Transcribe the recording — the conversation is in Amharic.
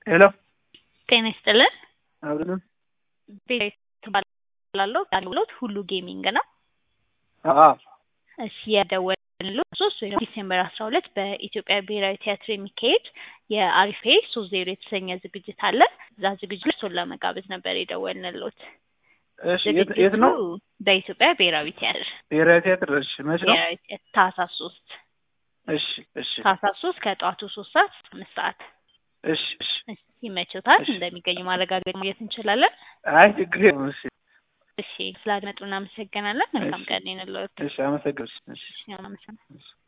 ሄሎ ጤና ይስጥልን። አብረን ቤት ትባላለሁ። አገልግሎት ሁሉ ጌሚንግ ነው። አዎ እሺ የደወልንልዎት ሶስት ወይ ደግሞ ዲሴምበር አስራ ሁለት በኢትዮጵያ ብሔራዊ ቲያትር የሚካሄድ የአሪፌ ሶስት ዜሮ የተሰኘ ዝግጅት አለ። እዛ ዝግጅት ላይ እርስዎን ለመጋበዝ ነበር የደወልንልዎት። እሺ የት የት ነው? በኢትዮጵያ ብሔራዊ ቲያትር ብሔራዊ ቲያትር። እሺ መች ነው? ብሔራዊ ቲያትር ታህሳስ ሶስት እሺ እሺ ታህሳስ ሶስት ከጠዋቱ ሶስት ሰዓት እስከ አምስት ሰዓት እሺ እሺ እሺ፣ ይመችዎታል? እሺ። እንደሚገኙ ማረጋገጥ ማግኘት እንችላለን? አይ ችግር የለም። እሺ እሺ ስላደመጡ እናመሰግናለን። መልካም እሺ። ቀን ይሁንልዎት። እሺ አመሰግናለሁ። እሺ እሺ አመሰግናለሁ። እሺ